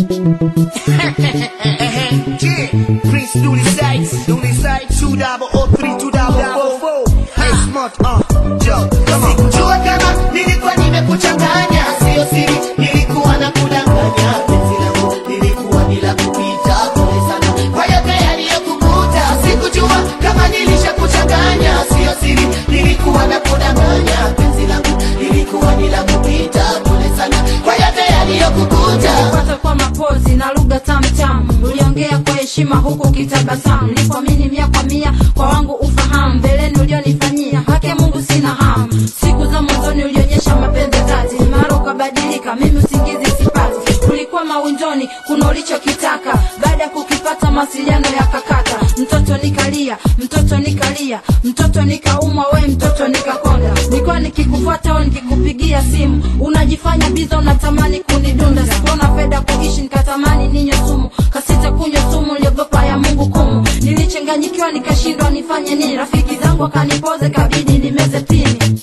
Yeah, Prince Dooley Sykes, Dooley Sykes, two double O three, two double four four. Hey, smart, uh, Joe, come on. Sikujua kama nilikuwa nimekuchanganya, sio siri, nilikuwa na kudanganya. Penzi langu lilikuwa ni la kupita, pole sana kwa yote yaliyokukuta. Sikujua kama nilishakuchanganya, sio siri, nilikuwa na kudanganya. Penzi langu lilikuwa ni la kupita, pole sana kwa yote yaliyokukuta. Pata kwa mapozi na lugha tamtam, uliongea kwa heshima huku kitabasamu. Nilipoamini mia kwa mia kwa wangu ufahamu, mbeleni ulionifanyia haki ya Mungu sina hamu. Siku za mwanzoni ulionyesha mapenzi dhati, mara ukabadilika, mimi usingizi sipati. Ulikuwa mawinjoni, kuna ulichokitaka, baada ya kukipata mawasiliano yakakata. Mtoto nikalia, mtoto nikalia, mtoto nikaumwa, we mtoto nikakonda. Nilikuwa nikikufuata au nikikupigia simu, unajifanya biza, unatamani kunidunda. Sikuona fedha kuishi, nikatamani ninywe sumu, kasita kunywa sumu, niliogopa ya Mungu kumu. Nilichanganyikiwa, nikashindwa nifanye nini. Rafiki zangu akanipoze, kabidi nimeze pini.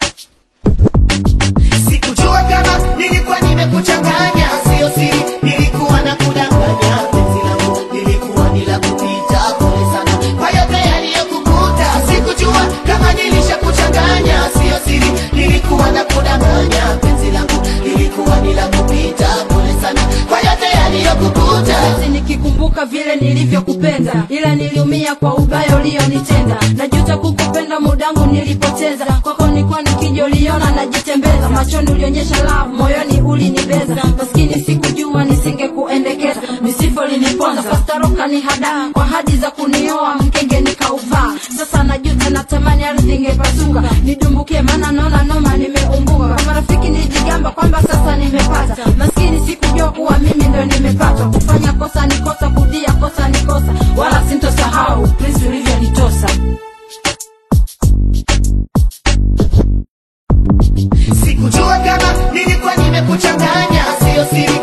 Sikujua kama nilikuwa nimekuchanganya, sio siri, nilikuwa na kudanganya. Penzi langu lilikuwa ni la kupita, pole sana kwa yote yaliyokukuta. Sikujua kama nilishakuchanganya, sio siri, nilikuwa na kudanganya. Penzi langu lilikuwa ni la kupita, pole sana kwa yote yaliyokukuta. Basi nikikumbuka vile nilivyokupenda, ila niliumia kwa ubaya ulionitenda. Najuta kukupenda, mudangu nilipoteza. Kwako nilikuwa nikija, uliona najitembeza. Machoni ulionyesha love, moyoni ulinibeza. Maskini sikujua nisingekuendekeza, misifo liniponza. Pastaroka ni hada kwa hadi za kunioa, mkenge nikauvaa. Sasa najuta, natamani ardhi ingepasuka nidumbukie, maana naona noma nimeumbuka. Kwa marafiki nilijigamba kwamba sasa nimepata, maskini sikujua kuwa mimi ndo nimepata. Kufanya kosa ni kosa, kudia kosa ni kosa, wala sintosahau Prince ulivyonitosa. Sikujua kama nilikuwa nimekuchanganya, sio siri,